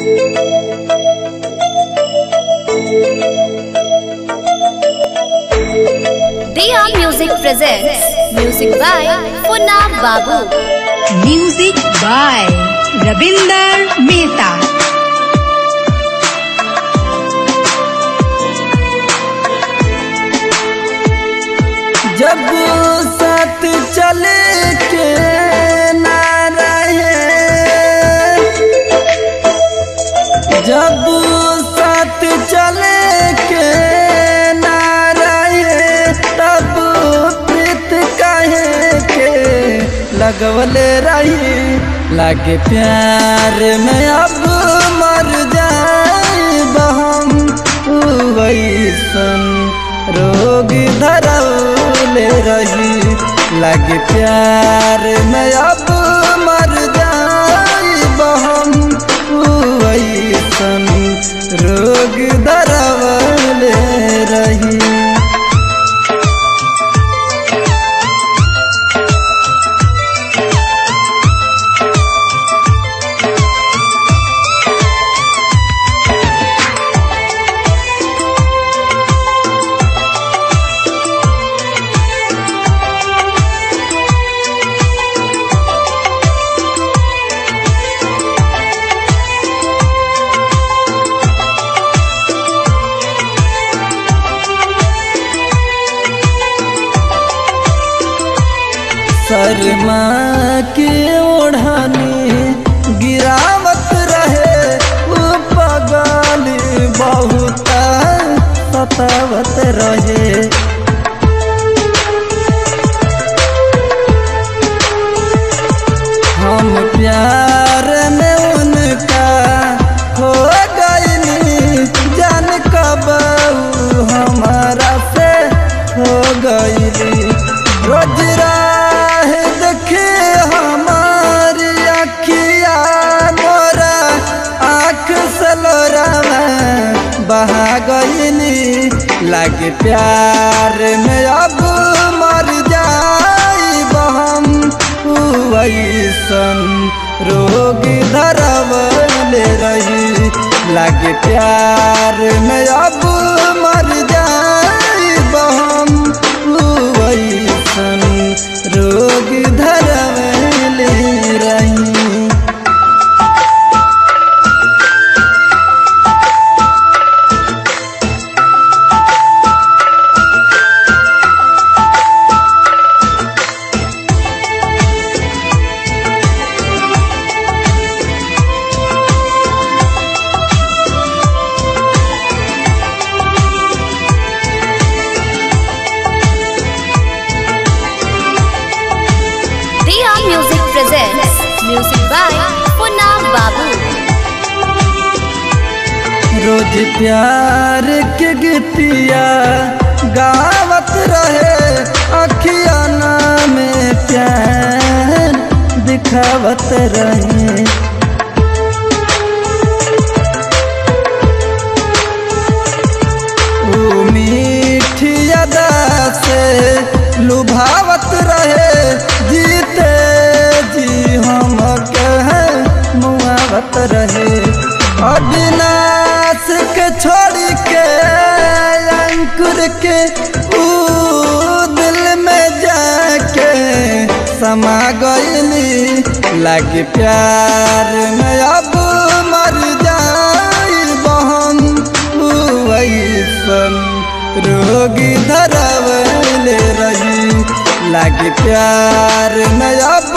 Diya Music presents music by Funam Babu. Music by Rabinder Mehta. जब साथ चले के ना रहे जब साथ चले के ना रहे तब प्रीत कहे के लगवले रही लागे प्यार में अब मर जाए बहम वैसन रोग धरौले रही लागे प्यार में अब मर जाए बहम वैसन रोग धरौले रही शर्मा के ओढ़ानी गिरावत रहे वो पगल बहुत सतावत रहे हम प्यार में उनका हो गईली जान कब ऊ हमारा से हो गईली रोज राह देखे हमारी अखिया मोरा आँख सलोरा में बहा गईली लागे प्यार में अब मर जाई बहम वैसन रोग धरवले रही लागे प्यार में अब मर जाई बहम वैसन रोग धरवले रही Diya Music presents music by Funam Babu. रोज प्यार के गीतिया गावत रहे अखियाना में प्यार दिखावत रहे वो मीठी अदा से लुभावत रहे जीते जी हम कहे मुआवत रहे अविनाश के छोड़ के अंकुर के ऊ दिल में जाके समा गईली लागे प्यार में अब मर जाई बहन वैसन रोगी धरवले रही लागे प्यार में अब